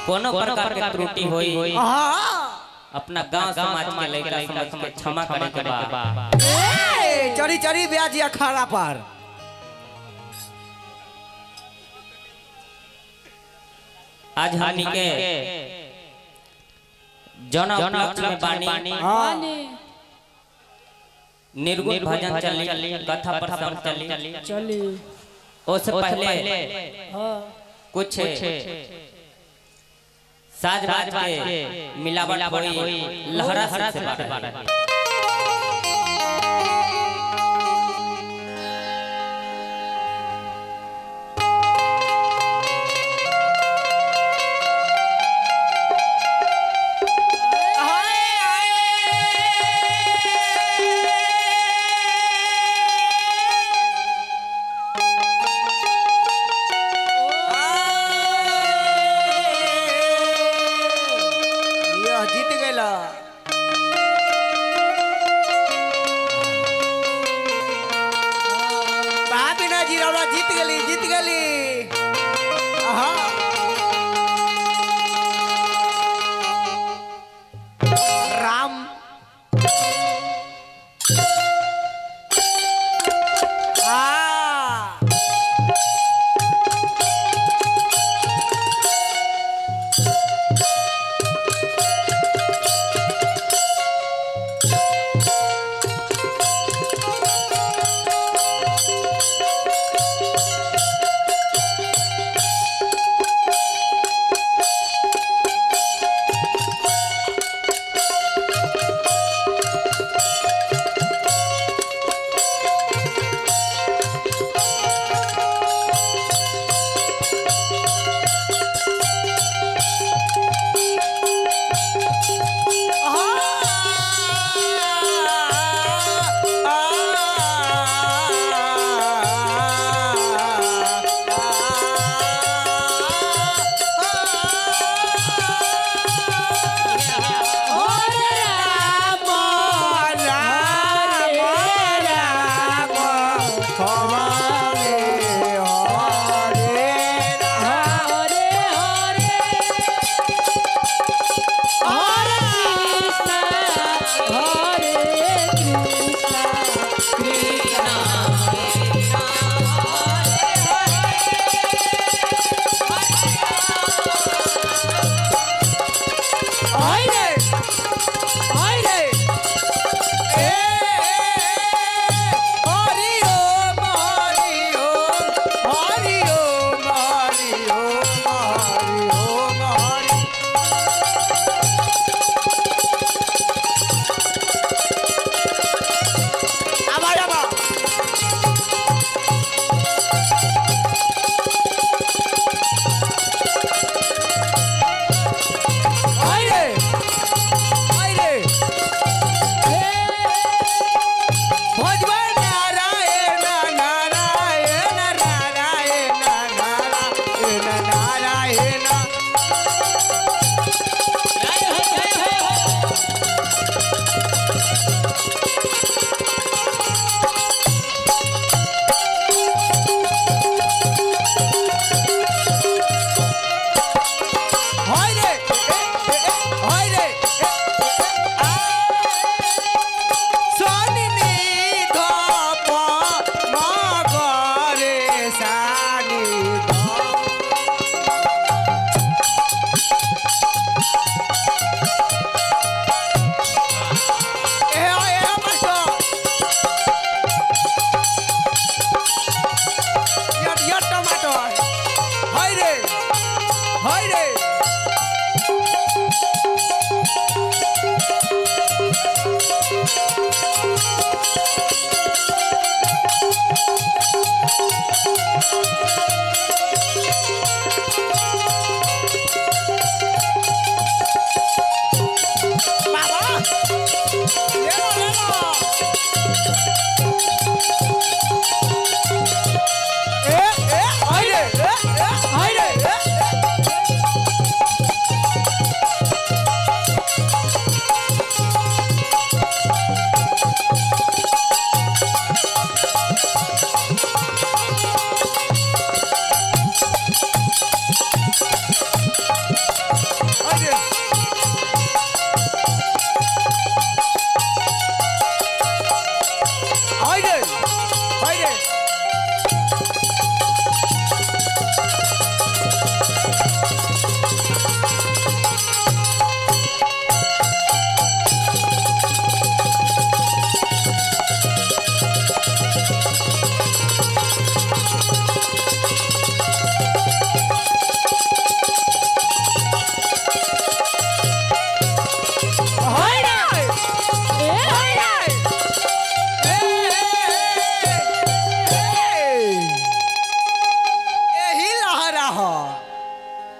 कोनो प्रकार के त्रुटि होई हाँ अपना गांव समाज के लड़का समझ के क्षमा करे के बा ए, चढ़ी चढ़ी ब्याज अखाड़ा पर आज हमनी के जन उपलक्ष्य में बानी हाँ निर्गुण भजन चली कथा प्रसंग चली चली उससे पहले हाँ कुछ साज बाज के मिलावट होई लहरा से बात यह जीत गेला बाप ना जी रौला जीत गेली जीत गेली हाँ राम हाँ हरे हरे हरे कृष्णा हरे कृष्णा हरे हरे ए हरि ओम हरि ओम हरि ओम हरि ओम हरि ओम हरि आवा आवा हरे हरे भजवन नारायण नारायण नारायण नारायण नारायण হয়রে হয়রে সনি ধপ মগরে সানি এ এ মাস্টার ইয়ার ইয়ার টমাটো হয় রে হয় রে